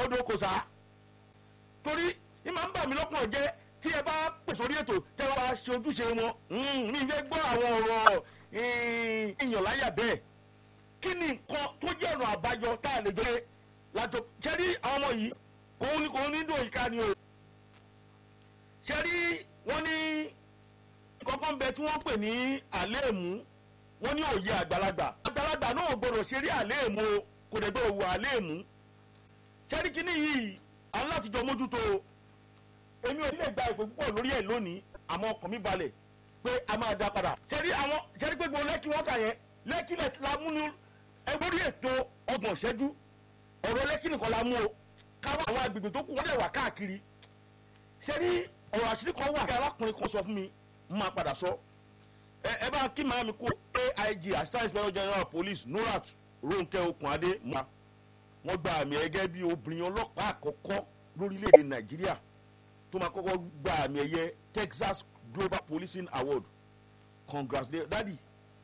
odò kò sá torí ìmọ̀ ń bà mí lọ́kàn jẹ́ tí ẹ bá pè sórí ètò tẹ́ wọ́n bá ṣe ojúṣe wọn mi fẹ́ gbọ́ àwọn ọ̀rọ̀ ìyàn láyà bẹ́ẹ̀ kí ni nǹkan tó jẹ́ ọ̀nà àbájọ tá a lè gbé lájọ ṣẹ́rí àwọn ọmọ yìí kò ní kò ní dùn ìka ni o ṣẹ́rí wọ́n ní kọ́kọ́ ń bẹ tí wọ́n pè ní àléèmú wọ́n ní òye àgbàlagbà àgbàlagbà náà gbọ́dọ̀ ṣeré àléèmú o kò dẹ̀ gbọ́dọ̀ wọ àléèmú ṣẹ́rí kínní yìí àwọn láti jọ mójútó o èmi ò ní lè gba ìpè púpọ̀ lórí ẹ̀ lónìí àmọ́ ọkàn mi balẹ̀ pé a máa dá padà ṣẹ́rí àwọn ṣẹ́rí pé gbogbo lẹ́kì wọ́n kà yẹn lẹ́kì la mú ní ẹgbórí ètò ọgbọ̀n ṣẹ́jú ọ̀rọ̀ lẹ́kì nìkan la mú o káwọn àwọn agbègbè tó kù wọ́n dẹ̀ wà káàkiri ṣẹ́rí ọ̀rọ̀ àṣírí kan wà kí arákùnrin kan sọ fún mi máa padà sọ ẹ ẹ bá kí màá mi kó aig assistant inspector general police nurat ronke okunade mọ́ wọ́n gba àmì ẹ̀gẹ́ bí obìnrin ọlọ́pàá àkọ́kọ́ lórílẹ̀‐èdè nàìjíríà tó máa kọ́kọ́ gba àmì ẹ̀yẹ texas global policing award congratulations dadi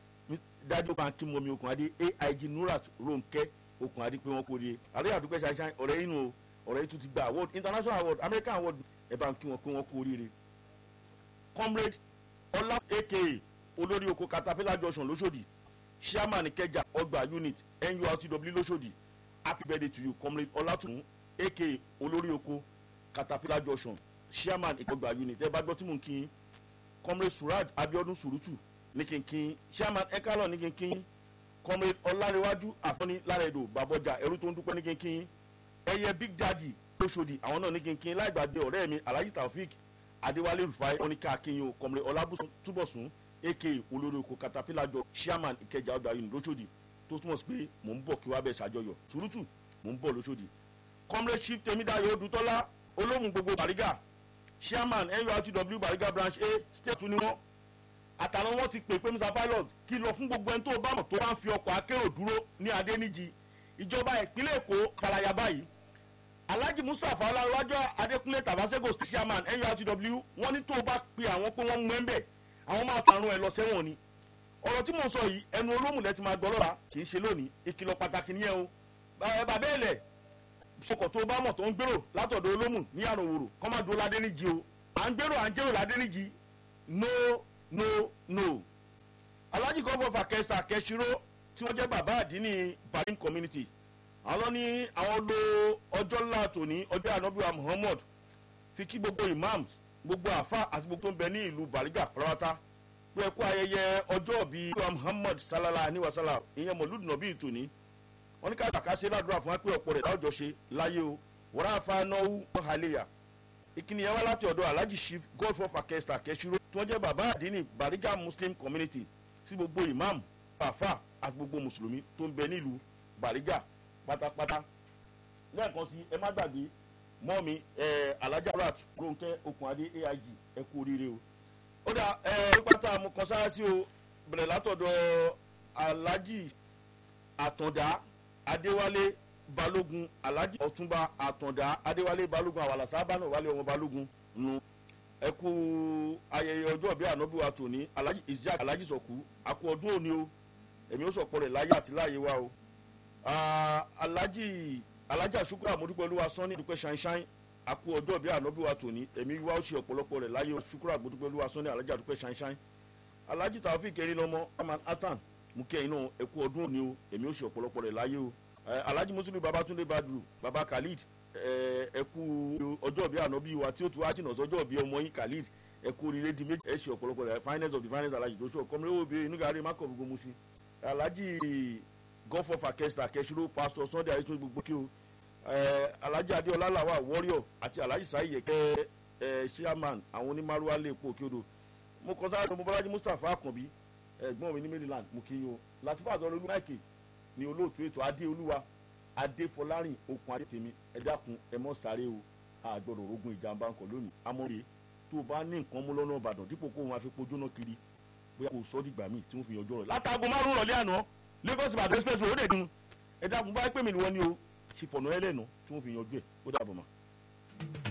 dadi okun akim omi okunade aig nurat ronke okunade pé wọ́n kó rí àlẹ́ àdúgbò ṣàṣàyàn ọ̀rẹ́ inú o ọ̀rẹ́ yìí tún ti gba award international award american award ẹ̀ bá ń kí wọn pé wọ́n kó rí comrade ọlá aka olórí oko caterpillar junction lóṣòdì chairman kẹjà ọgbà unit nurtw lóṣòdì happy birthday to you comrade ọlátùnú aka olórí oko caterpillar junction chairman ìkọgbà unit ẹ bá gbọ́ tí mò ń kí yín comrade suraj abiodun surutu ní kínkín chairman ekalon ní kínkín comrade ọlárẹwájú àfọ́ní lárẹ̀dọ̀ bàbọ̀jà ẹrú tó ń dúpẹ́ ní kínkín ẹyẹ big daddy lóṣòdì àwọn náà ní kínkín láì gbàgbé ọ̀rẹ́ mi alhaji taofik adéwálé rufai oníkà akínyìn kọmrẹ ọlábùsùn túbọ̀sùn aka olórí oko caterpillar jọ chairman ìkẹjà ọgbà yìí lóṣòdì tó túmọ̀ sí pé mò ń bọ̀ kí wàá bẹ̀ ṣàjọyọ̀ sùrùtù mò ń bọ̀ lóṣòdì kọmrẹ chief temidayo odutọ́lá olóhùn gbogbo bariga chairman nurtw bariga branch a state ni wọn àtàwọn wọn ti pè pé mr pilot kí lọ fún gbogbo ẹni tó bá mọ̀ tó bá ń fi ọkọ̀ akérò dúró ní adéníjì ìjọba ìpínlẹ̀ èkó kalaya báyìí alhaji mustapha ọlárẹwájọ adékúnlé tabasego state chairman nurtw wọn ní tó o bá pe àwọn pé wọn mú ẹ ń bẹ àwọn máa tarun ẹ lọ sẹwọn ni ọ̀rọ̀ tí mò ń sọ yìí ẹnu olómùlẹ̀ ti máa gbọ́ lọ́la kì í ṣe lónìí ìkìlọ̀ pàtàkì nìyẹn o bàbá ẹ̀lẹ̀ sọkọ̀ tó bá mọ̀ tó ń gbèrò látọ̀dọ̀ olómù ní àròwòrò kọ́ máa dúró ládéníjì o à ń gbèrò à ń jèrò ládéníjì no no no alhaji kọ́fọ́ fàkẹ́sà kẹ́sìrò tí wọ́n jẹ́ bàbá àdínní barin community àwọn ní àwọn lo ọjọ́ ńlá tòní ọjọ́ ànábíwá muhammad fi kí gbogbo imams gbogbo àfa àti gbogbo tó ń bẹ ní ìlú bariga pàrọ̀wátá pé ẹ kú ayẹyẹ ọjọ́ bíi muhammad salala aniwasala ìyẹn mọ̀lúdù nàbí ìtòní wọn ní ká bàkà ṣe ládùúrà fún wa pé ọ̀pọ̀ rẹ̀ láwùjọ ṣe láyé o wọ́n á fa náwó hàlẹ́yà ìkíni yẹn wá láti ọ̀dọ̀ alhaji chief godfrey fakesta kẹsìrò tí wọ́n jẹ́ bàbá àdínní bariga muslim community sí gbogbo imam àfa àti gbogbo mùsùlùmí tó ń bẹ nílùú bariga pátápátá lẹ́ẹ̀kan sí ẹ má gbàgbé mọ́ mi alájà rat ronke okunade aig ẹ kú oríire o ó dà ẹ pátá mo kàn sára sí o bẹ̀rẹ̀ látọ̀dọ̀ alhaji àtàndá adéwálé balógun alhaji ọ̀túnba àtàndá adéwálé balógun àwàlà sábàánù wálé ọmọ balógun nu ẹ kú ayẹyẹ ọjọ́ bíi ànábì wa tòní alhaji isiaq alhaji sọ̀kú àkú ọdún òní o èmi ó sọ̀pọ̀ rẹ̀ láyé àti láàyè wa o alhaji alhaji asukura amodupẹluwa sanni dupẹ ṣanṣan àkú ọjọ́ bíi ànábì wa tòní èmi wá ó ṣe ọ̀pọ̀lọpọ̀ rẹ̀ láyé asukura amodupẹluwa sanni alhaji adupẹ ṣanṣan alhaji taofik erin lọmọ aman atan mú kí ẹyin náà ẹ kú ọdún òní o èmi ó ṣe ọ̀pọ̀lọpọ̀ rẹ̀ láyé o alhaji muslim babatunde badru baba khalid ẹ kú ọjọ́ bíi ànábì wa tí ó tu wájìnà sọjọ́ bíi ọmọ yín khalid ẹ kú oríire di méjì ẹ ṣe ọ̀pọ̀lọpọ̀ rẹ̀ finance of the finance alhaji tó ṣe ọ̀kọ́mọlẹ́wọ̀ bíi inú gàrí mákọ̀ gbogbo mu sí alhaji gọ́fọ̀ fàkẹ́sítà kẹ́sìrò pásítọ̀ sunday àyíṣọ́ gbogbo kí o alhaji adeola lawa warrior àti alhaji sayi yẹkẹ chairman àwọn onímàrúwá lè pò kí o do mo kọ sáré mo bọ́lájí mustapha akànbí ẹ̀gbọ́n mi ní maryland mo kí yín o latifa àtọ́lọ́ olú máìkì ni olóòtú ètò adéolúwa adéfọlárìn okùn adétèmi ẹ dákun ẹ mọ́ sáré o àgbọ̀dọ̀ rogun ìjàmbá ńkọ lónìí amóye tó o bá ní nǹkan mú lọ́nà ìbàdàn dípò kó o máa fi pojóná kiri bóyá kò sọ́ dìgbà míì tí wọ́n fi yanjú ọ̀rọ̀ látàgò márùn-ún rọ̀lẹ́ àná lagos ìbàdàn express road ẹ̀dùn ẹ dákun báyìí pè mí ni wọ́n ní o ṣe fọ̀nà ẹlẹ́nu tí wọ́n fi yanjú ẹ̀ ó dàbọ̀ mọ́.